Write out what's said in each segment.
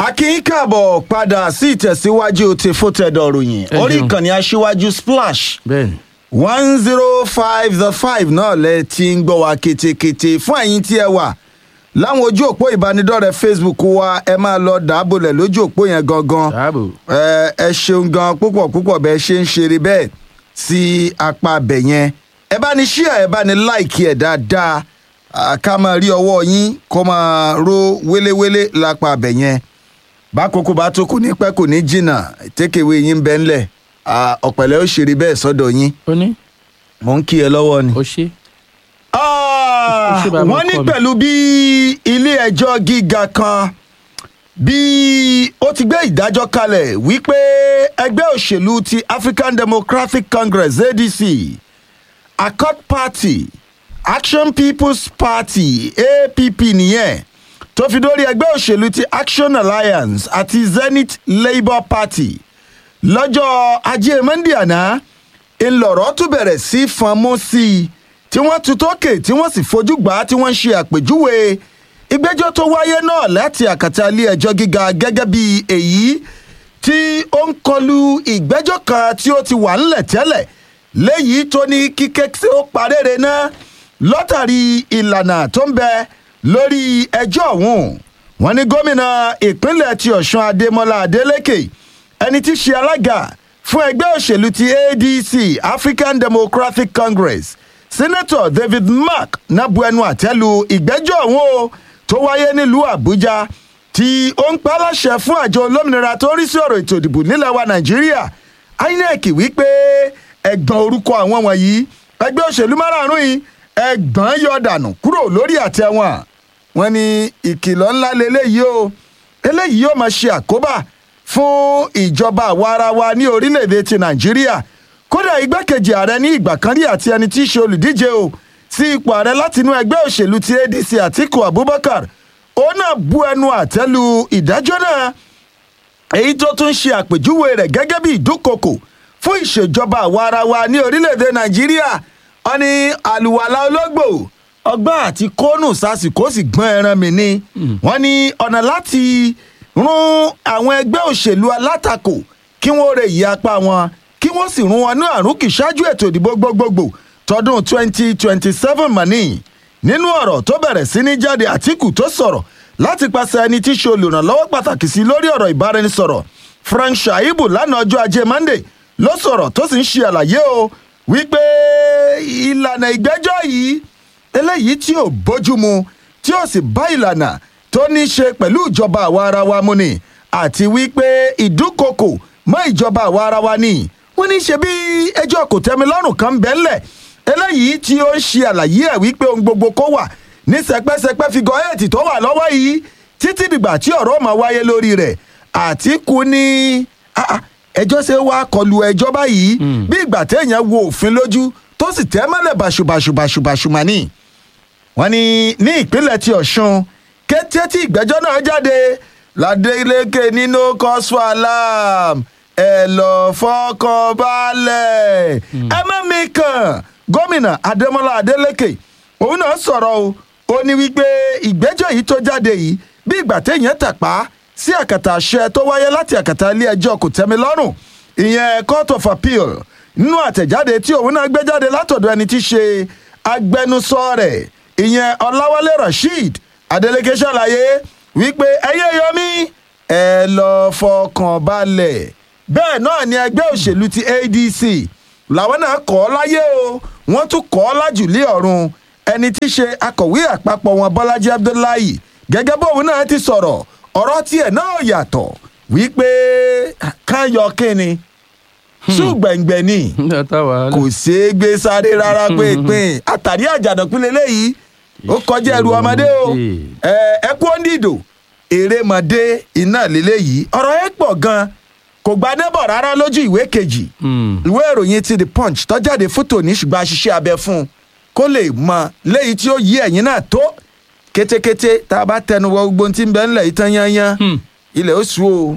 akin káàbọ̀ padà sí ìtẹ̀síwájú ti fótẹ́dọ̀ ròyìn Ẹ orí jẹun. ìkànnì aṣíwájú splash bẹ́ẹ̀ni one zero five the five náà lẹ ti ń gbọ́ wa ketekete fún ẹ̀yin tí ẹ wà láwọn ojú òpó ìbánidọ́rẹ̀ẹ́ facebook wa ẹ máa lọ dàbòlẹ̀ lójú òpó yẹn gangan dáàbò ẹ ẹ ṣeun gan púpọ̀ púpọ̀ bẹ́ẹ̀ ṣe ń ṣeré bẹ́ẹ̀ sí apá abẹ̀ yẹn ẹ bá ní ṣíà ẹ bá ní láìkí ẹ̀ dáadáa à, ká máa rí ọwọ́ yín kó máa ró wéléwélé lápá abẹ̀ yẹn bákòókò bá tó kò ní pẹ́ kò ní jìnnà tékèwé yín bẹ́ ńlẹ̀ à, ọ̀pẹ̀lẹ̀ ó ṣeré bẹ́ẹ̀ sọ́dọ̀ yín ó ní mò ń kí ẹ lọ́wọ́ ni. ó ṣe Ah, Ó ṣe bá mi wọ́n ní kọ́ mi. pẹ̀lú bí ilé ẹjọ́ gíga kan bí ó ti gbé ìdájọ́ kalẹ̀ wípé ẹgbẹ́ òṣèlú ti African Democratic Congress ADC Accord Party Action People's Party APP nìyẹn tó fi dórí ẹgbẹ́ òṣèlú ti Action Alliance àti Zenith Labour Party lọ́jọ́ ajé monde àná ńlọrọ̀ tún bẹ̀rẹ̀ sí fọnmú sí i tí wọ́n tu tókè tí wọ́n sì fojú gbà á tí wọ́n ń ṣe àpèjúwe ìgbẹ́jọ́ tó wáyé náà láti àkàtà ilé ẹjọ́ gíga gẹ́gẹ́ bí èyí tí ó ń kọlu ìgbẹ́jọ́ kan tí ó ti wà ńlẹ̀ tẹ́lẹ̀ léyìí tó ní kíkẹ́ tí ó parére náà lọ́tàrí ìlànà tó ń bẹ lórí ẹjọ́ ọ̀hún wọ́n ní gómìnà ìpínlẹ̀ ti ọ̀ṣun adémọlá adélèké ẹni tí í ṣe alága fún ẹgbẹ́ òṣèlú ti adc african democratic congress senator david mark nabu ẹnu àtẹ́lu ìgbẹ́jọ́ ọ̀hún o tó wáyé nílùú àbújá tí ó ń pa á láṣẹ fún àjọ olómìnira tó ń rí sí ọ̀rọ̀ ètò ìdìbò nílẹ̀ wa nàìjíríà inec wípé ẹ̀gbọ́n orúkọ àwọn wọ̀nyí ẹgbẹ́ òṣèlú márààrún yìí ẹ̀gbọ́n yọ dànù kúrò lórí àtẹ wọn wọn ní ìkìlọ̀ ńlá lélẹ́yìí o eléyìí yóò máa ṣe àkóbá fún ìjọba àwa ara wa ní orílẹ̀-èdè ti nàìjíríà kódà igbákejì ààrẹ ní ìgbà kan rí àti ẹni tí í ṣe olùdíje o sí ipò ààrẹ látinú ẹgbẹ́ òṣèlú ti adc àtiku abubakar òun náà bu ẹnu àtẹ́lu ìdájọ́ náà èyí tó tún ṣe àpèjúwe rẹ̀ gẹ́gẹ́ bí ìdúnkokò fún ìṣèjọba àwa ara wa ní orílẹ̀-èdè nàìjíríà wọn ni àlùwàlà ológbò ọgbọ́n àti kónù sásìkò sì gbọ́n ẹran mi ni wọ́n ní ọ̀nà láti rún àwọn ẹgbẹ́ òṣèlú alátakò kí wọ́n rè yí apá wọn kí wọ́n sì rún wọn ní àrùn kì ṣáájú ètò ìdìbò gbogbogbò tọdún 2027 mọ̀nì nínú ọ̀rọ̀ tó bẹ̀rẹ̀ sí ní jáde àtìkù tó sọ̀rọ̀ láti pàṣẹ ẹni tí í ṣe olùrànlọ́wọ́ pàtàkì sí lórí ọ̀rọ̀ ìbáraẹnisọ̀rọ̀ frank shaibu lánàá ọjọ́ ajé monday ló sọ̀rọ̀ tó sì ń ṣe àlàyé o wípé ìlànà ìgbẹ́jọ́ yìí eléyìí tí ò bójúmu tí ò sì bá ìlànà tó ní í ṣe pẹ̀lú ìjọba àwa ara wa mu ni àti wípé ìdúnkokò mọ́ ìjọba àwa ara wa ni wọ́n ní í ṣe bí ẹjọ́ kò tẹ́mi lọ́rùn kan bẹ́ńlẹ̀ eléyìí tí ó ń ṣe àlàyé ẹ̀ wípé ohun gbogbo kó wà ní sẹpẹsẹpẹ figọ eight tó wà lọ́wọ́ yìí títí dìgbà tí ọ̀rọ̀ máa wáyé lórí rẹ̀ àtìkù ní ah, ah, ẹjọ́ ṣe wá kọlu ẹjọ́ báyìí bí ìgbà téèyàn wo òfin lójú tó sì tẹ́ mọ́lẹ̀ bàṣubàṣubàṣubàṣubà ní. wọ́n ní ní ìpínlẹ̀ ti ọ̀ṣun kété tí ìgbẹ́jọ́ náà jáde ládélékè nínú cause for alarm ẹ lọ fọkàn balẹ̀ ẹ má mi kàn gómìnà adémọlá adélékè òun náà sọ̀rọ̀ o ó ní wípé ìgbẹ́jọ́ yìí tó jáde yìí bí ìgbà téèyàn tàpá sí àkàtà àṣẹ tó wáyé láti àkàtà ilé ẹjọ́ kò tẹ́mi lọ́rùn ìyẹn court of appeal nínú àtẹ̀jáde tí òun náà gbé jáde látọ̀dọ̀ ẹni tí í ṣe agbẹnusọ rẹ̀ ìyẹn ọláwálé rasheed adeleke ṣàlàyé wípé ẹyẹ yọmí ẹ lọ fọkàn balẹ̀ bẹ́ẹ̀ náà ni ẹgbẹ́ òṣèlú ti adc làwọn náà kọ́ ọ láyé o wọ́n tún kọ́ ọ lájùlé ọ̀run ẹni tí í ṣe akọ̀wé àpapọ̀ wọn bọ́lájí abdullahi gẹ́gẹ́ bóun náà ti sọ̀rọ̀ ọ̀rọ̀ tiẹ̀ náà yàtọ̀ wípé káyọ̀ kínni ṣùgbẹ̀ngbẹ̀ ni nígbà táwa kò ṣeé gbé sáré rárá pínpín àtàrí àjàdọ̀pín lélẹ́yìí ó kọjá ẹrù ọmọdé o ẹ ẹ kú òǹdìdò èrèmọdé iná lélẹ́yìí ọ̀rọ̀ ẹ pọ̀ gan kò gba nébọ̀ rárá lójú ìwé kejì ìwé ìròyìn ti the punch tó jáde fótó ní ṣùgbọ́n àṣìṣe abẹ fún un kó lè mọ léyìí tí ó yí ẹ̀yìn náà tó kétékété tá a bá tẹnu wọ gbogbo ohun tí ń bẹ ńlẹ̀ yìí tán yányán ilẹ̀ ó sùn o.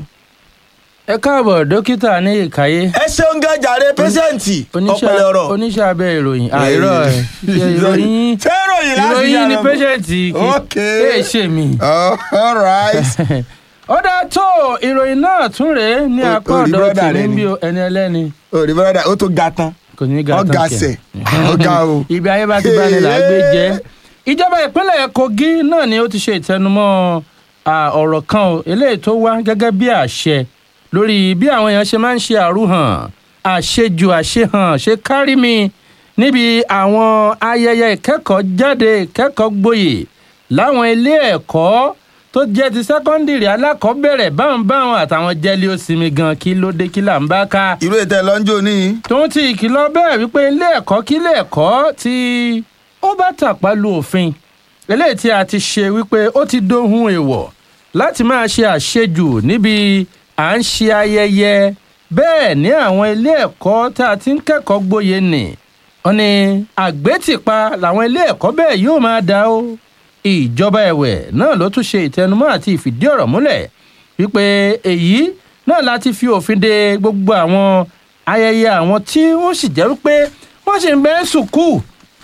ẹ káàbọ̀ dókítà ní ìkàyé ẹ ṣeun gan jàre pẹ́sẹ́ǹtì ọ̀pẹ̀lẹ̀ ọ̀rọ̀. oníṣẹ́ abẹ ìròyìn àìrọ̀ ẹ̀ ìròyìn ṣé ìròyìn láti ìròyìn ni yára? pẹ́sẹ̀ǹtì Ok. kì í ṣe mí. Oh, all right. ó dá tó ìròyìn náà tún rèé ní Ó- apá ó rí ọ̀dọ̀ brọ́dà tèmi rẹ bí ni. o ẹni ẹlẹ́ni òrì bọ́dà ó tó ga tán kò ní ga tán ọ̀gá kẹ̀. sẹ̀ ọ̀gá o. ibi ayé bá ti bá ní là á gbé jẹ́ ìjọba ìpínlẹ̀ kogi náà ni ó ti ṣe ìtẹnumọ́ à, ọ̀rọ̀ kan o eléyìí tó wá gẹ́gẹ́ bí àṣẹ lórí bí àwọn èèyàn ṣe máa ń ṣe àrúhàn àṣejù àṣehàn ṣe kárí mi níbi àwọn ayẹyẹ ìkẹ́kọ̀ọ́ jáde ìkẹ́kọ̀ọ́ gboyè láwọn ilé ẹ̀kọ́ tó jẹ́ ti sẹ́kọ́ndìrì alákọ̀ọ́bẹ̀rẹ̀ báwọn báwọn àtàwọn jẹ́lí ó sinmi gan kí ló dé kí là ń bá ká irú ètò ẹ̀ lọ́njọ́ ní. tòun ti ìkìlọ̀ bẹ́ẹ̀ wípé ilé ẹ̀kọ́ kí ilé ẹ̀kọ́ tí ó bá tàpá lu òfin eléyìí tí a ti ṣe wípé ó ti dohun èèwọ̀ láti máa ṣe àṣejù níbi à ń ṣe ayẹyẹ bẹ́ẹ̀ ní àwọn ilé ẹ̀kọ́ tá a ti ń kẹ́kọ̀ọ́ gboyè nì wọ́n ní àgbétìpa làwọn ilé ẹ̀kọ́ bẹ́ẹ̀ yóò máa dá o ìjọba ẹ̀wẹ̀ náà ló tún ṣe ìtẹnumọ́ àti ìfìdí ọ̀rọ̀ múlẹ̀ wípé èyí náà láti fi òfin de gbogbo àwọn ayẹyẹ àwọn tí wọ́n sì jẹ́ wípé wọ́n sì ń bẹ ń sùkúù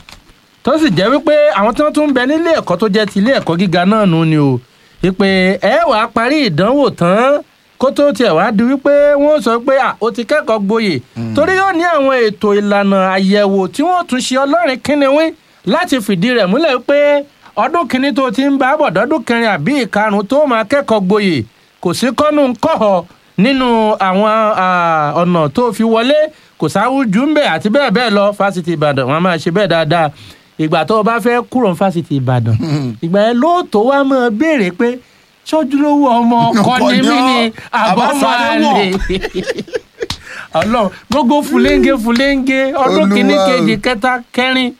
tó sì jẹ́ wípé àwọn tí wọ́n tún ń bẹ nílé ẹ̀kọ́ tó jẹ́ ti ilé ẹ̀kọ́ gíga náà nù ni o wípé ẹ wàá parí ìdánwò tán kó tó tiẹ̀ wá di wípé wọ́n sọ pé à ó ti kẹ́kọ̀ọ́ gboyè torí yóò ní àwọn ètò ìlànà àyẹ̀wò tí wọ́n tún ṣe ọlọ́rin kínníwín láti fìdí rẹ̀ múlẹ̀ wípé ọdún kìíní tó ti ń bá bọ̀ dọ́dún kẹrin àbí ìkarùn tó máa kẹ́kọ̀ọ́ gboyè kò sí kọ́nù kọ́họ nínú àwọn à, ọ̀nà tó fi wọlé kò sáwùjú ń bẹ̀ àti bẹ́ẹ̀ bẹ́ẹ̀ lọ fásitì ìbàdàn wọn a máa ṣe bẹ́ẹ̀ dáadáa ìgbà tó o bá fẹ́ kúrò ní fásitì ìbàdàn ìgbà yẹn lóòótọ́ wa máa béèrè pé sójúlówó ọmọ ọkọ Ọkọ ni ni mí ọ́, ni àbọ̀ máa àbáṣadéwọ̀. lè ọlọ́run gbogbo fúlẹ́ńgé fúlẹ́ńgé ọdún Olúwa kìíní o. kejì kẹta kẹrin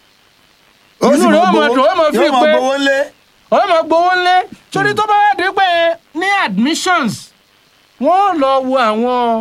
ó Inú rẹ̀ ó máa dùn, ó máa fi yóò máa pé- gbowó lé. ó máa gbowó ńlé torí tó bá wà dé pé ní admissions wọ́n lọ wo àwọn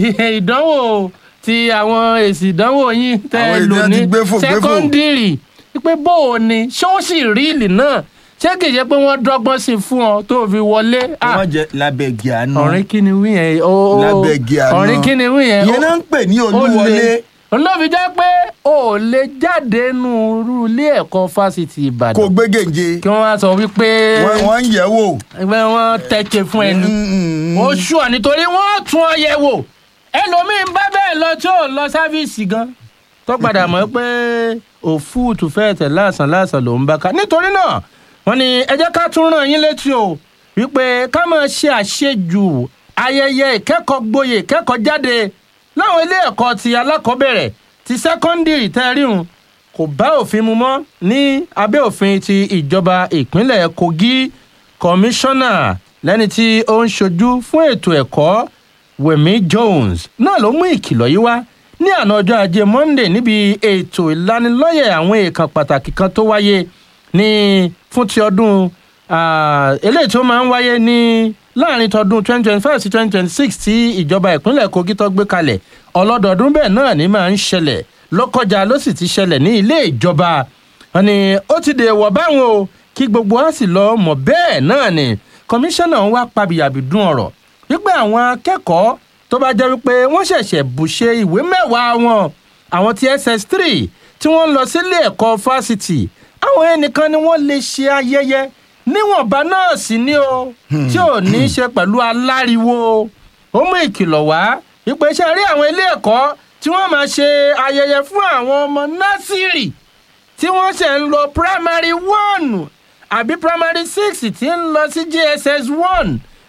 ìdánwò ti àwọn èsì ìdánwò yín tẹ́ Àwọn ẹ lò ìdán ní ti gbéfò, gbéfò. sẹ́kọ́ndìrì pé bó o ní ṣé ó sì rí ìlì náà ṣé kì í ṣe pé wọ́n dọ́gbọ́n sí i fún ọ tó fi wọlé Ah, wọ́n jẹ lábẹ́ gíánú. ọ̀rìn kí ni wí yẹn o o- Lábẹ́ gíánú. ọ̀rìn kí ni wí yẹn ìyẹn náà ń pè ní olúwọlé. olóbi jẹ́ pé o ò lè jáde nù irú ilé ẹ̀kọ́ fásitì ìbàdàn kò gbégéǹje. kí wọ́n wá sọ wípé wọ́n wọ́n ń yẹ̀ wò. ẹgbẹ́ wọn tẹ̀kẹ̀ fún ẹni Mm, ó ṣù ọ nítorí wọ́n tún ọ yẹ̀ wò ẹlòmíín bá bẹ́ẹ̀ lọ tí ò lọ sáfíìsì gan tó padà mọ̀ pé òfúùtù fẹ́ẹ̀ tẹ̀ láàsán láàsán ló ń bá ká nítorí náà wọ́n ní ẹ jẹ́ ká tún ràn yín létí o wípé ká máa ṣe àṣejù ayẹyẹ ìkẹ́kọ̀ọ́ gboyè ìkẹ́kọ̀ọ́ jáde láwọn ilé ẹ̀kọ́ ti alákọ̀ọ́bẹ̀rẹ̀ ti sẹ́kọ́ndìrì tẹ́ríhùn kò bá òfin mu mọ́ ní abẹ́ òfin ti ìjọba ìpínlẹ̀ kogi kọmíṣánná lẹ́ni tí ó ń ṣojú fún ètò ẹ̀kọ́ wemi jones náà ló mú ìkìlọ̀ yìí wá ní àná ọjọ́ ajé monday níbi ètò ìlanilọ́yẹ̀ àwọn èèkàn pàtàkì kan tó wáyé ní fún ti ọdún ah, eléyìí tó máa ń wáyé ní láàrin tọdún 2025 sí 2026 tí ìjọba ìpínlẹ̀ kogi tó gbé kalẹ̀ ọlọ́dọọdún bẹ́ẹ̀ náà ní máa ń ṣẹlẹ̀ lọ́kọjá ló sì ti ṣẹlẹ̀ ní ilé ìjọba wọn ni ó ti dèwọ̀ báwọn o kí gbogbo wa sì lọ mọ̀ bẹ́ẹ̀ náà ni kọmíṣánná ń wá pabìyàbìdún ọ̀rọ̀ wípé àwọn akẹ́kọ̀ọ́ tó bá jẹ́ wípé wọ́n ṣẹ̀ṣẹ̀ bùṣe ìwé mẹ́wàá wọn àwọn ti ss3 tí wọ́n ń lọ sílé ẹ̀kọ́ fásitì àwọn ẹnìkan ni wọ́n lè ṣe ayẹyẹ níwọ̀nba náà sì ni o tí ò ní í ṣe pẹ̀lú aláriwo ó mú ìkìlọ̀ wá wípé ṣe rí àwọn ilé ẹ̀kọ́ tí wọ́n máa ṣe ayẹyẹ fún àwọn ọmọ násìrì tí wọ́n ṣe ń lọ primary one àbí primary six tí ń lọ sí gss one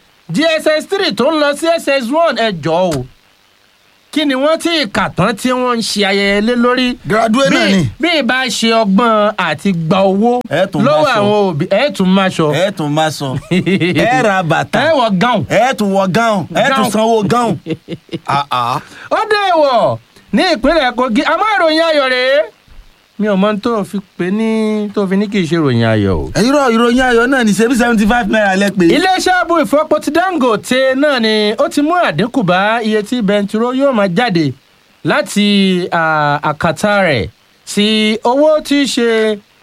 gss three tó ń lọ sí ss one ẹ jọ̀ọ́ o kí ni wọ́n tí kà tán tí wọ́n ń ṣe ayẹyẹ lé lórí graduate náà bí ni. bí ìbá ṣe ọgbọ́n àti gba owó Ẹ tún lọ́wọ́ máa sọ. àwọn òbí ẹ tún máa ṣọ ẹ tún máa sọ ẹ ra bàtà ẹ wọ gáùn ẹ tún wọ gáùn ẹ tún Gáùn. sanwó gáùn. Ah, ah. ó dé ìwọ̀ ní ìpínlẹ̀ kogi àmọ́ ìròyìn ayọ̀ rèé mi ò mọ ohun tó fi pè ní tó fi ní kì í ṣe ìròyìn ayọ̀ o. irọ́ ìròyìn ayọ̀ náà ní ṣebí seventy five naira lẹ pé. iléeṣẹ́ ààbò ìfọpo ti dangote náà ni ó ti mú àdínkù bá iye tí bẹntiró yóò máa jáde láti à, àkàtà rẹ̀ sí owó tí í ṣe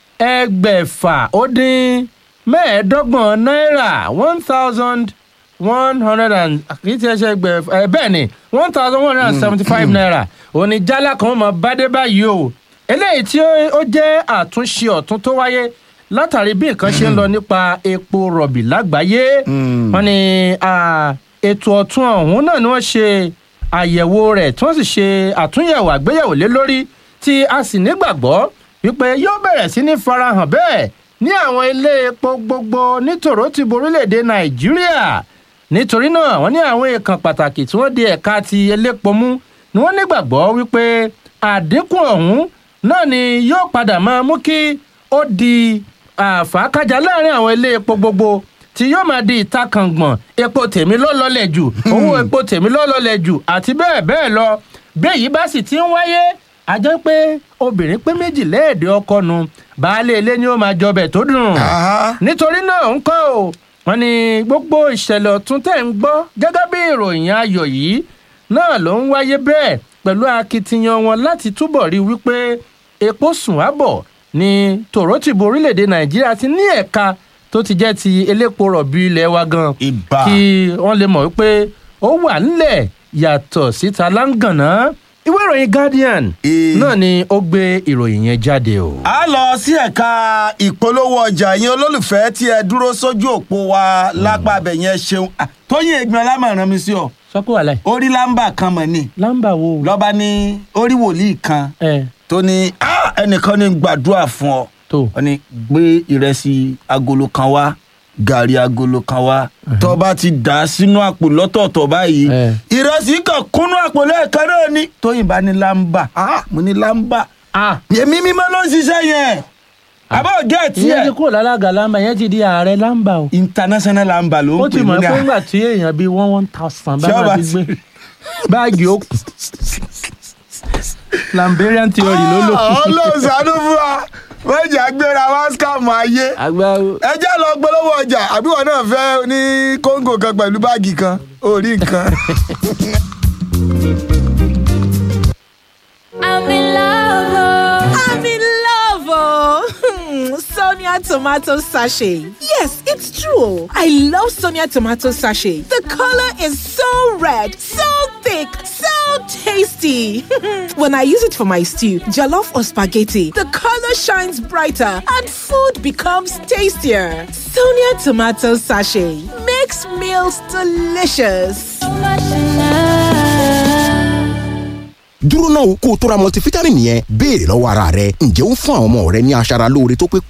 ẹgbẹ̀fà ó dín mẹ́ẹ̀ẹ́dọ́gbọ̀n náírà one thousand one hundred and kì í ti ẹ ṣe ẹgbẹ̀fà ẹ bẹ́ẹ̀ ni one thousand one hundred and seventy five naira òní jálá kan máa bá dé báyìí o eléyìí tí ó ó jẹ́ àtúnṣe ọ̀tún tó wáyé látàrí bí nǹkan ṣe ń lọ nípa epo rọ̀bì lágbàáyé wọ́n ní ah, ètò ọ̀tun ọ̀hún náà ni wọ́n ṣe àyẹ̀wò rẹ̀ tí wọ́n sì ṣe àtúnyẹ̀wò àgbéyẹ̀wò lé lórí tí a sì nígbàgbọ́ wípé yóò bẹ̀rẹ̀ sí ní farahàn bẹ́ẹ̀ ní àwọn ilé epo gbogbo nítorò ti borílẹ̀-èdè nàìjíríà nítorí náà wọ́n ní àwọn èèkàn pàtàkì tí wọ́n di ẹ̀ka ti elépo mú ni wọ́n nígbàgbọ́ wípé àdínkù ọ̀hún náà ni yóò padà máa mú kí ó di àfàkájà láàrin àwọn ilé epo gbogbo tí yóò máa di ìtakàngbọ̀n epo tèmi ló lọlẹ̀ jù owó epo tèmi ló lọlẹ̀ jù àti bẹ́ẹ̀ bẹ́ẹ̀ lọ bí èyí bá sì ti ń wáyé a jẹ́ pé obìnrin pé méjì lẹ́ẹ̀dẹ́ ọkọ nu baálé ilé ni ó máa jọbẹ̀ tó dùn Aha. nítorí náà ń kọ́ o wọ́n ní gbogbo ìṣẹ̀lẹ̀ ọ̀tún tẹ̀ ń gbọ́ gẹ́gẹ́ bí ìròyìn ayọ̀ yìí náà ló ń wáyé bẹ́ẹ̀ pẹ̀lú akitiyan wọn láti túbọ̀ rí wípé epo sùn ábọ̀ ní tòrótìbó orílẹ̀-èdè nàìjíríà ti ní ẹ̀ka tó ti jẹ́ ti elépo rọ̀bì ilẹ̀ wa gan Ìbà. kí wọ́n lè mọ̀ wípé ó wà nílẹ̀ yàtọ̀ síta láǹgànná ìwé ìròyìn guardian Ee. náà ni ó gbé ìròyìn yẹn jáde o. a lọ sí ẹ̀ka ìpolówó ọjà yẹn olólùfẹ́ tí ẹ dúró sójú òpó wa lápá abẹ yẹn ṣeun Ah, tóyìn ègbìn ọlámọ̀ràn mi sí ọ sọ pé wàhálà ẹ̀ orí lámbà kan mọ̀ ni láǹbà wo. lọ́ba ní orí wòlíì kan ẹ tó ní "Ah, ẹnìkan ní gbàdúrà fún ọ tó wọ́n ní gbé ìrẹsì agolo kan wá gàrí agolo kan wá tó bá ti dà á sínú àpò lọ́tọ̀ọ̀tọ̀ báyìí Eh. ìrẹsì kan kúnú àpò lẹ́ẹ̀kan náà ni tóyìn bá ní lámbà Ah, mo ní lámbà ah èmi mímọ́ ló ń ṣiṣẹ́ yẹn àbọ̀ gẹ̀ẹ́tì ìyẹn ti ẹ̀ kúrò lálága láǹbà yẹn ti di ààrẹ láǹbà o. international lámbà ló ó ń ti pè mọ̀ ní pé à- ńgbà tí èèyàn bíi one one thousand bá Ṣé máa ọba fi ti- gbé báàgì ó kù lamberian theory ló lò. Ah, ọlọ́run ṣàánú fún wa wọ́n jà gbéra wá scam ayé agbáwo. ẹ jẹ́ lọ gbólówó ọjà àbí wọn náà fẹ́ ní kóńgò kan pẹ̀lú báàgì kan orí nǹkan. I'm in love. oh. I'm in love, oh. Sonia tomato sachet. Yes, it's true. I love Sonia tomato sachet. The color is so red, so thick, so tasty. when I use it for my stew, jollof or spaghetti, the color shines brighter and food becomes tastier. Sonia tomato sachet makes meals delicious. So much in love. dúró náà kó o tó ra multivitamin yẹn béèrè lọ́wọ́ ara rẹ ǹjẹ́ ó ń fún àwọn ọmọ rẹ ní aṣara lóore tó pé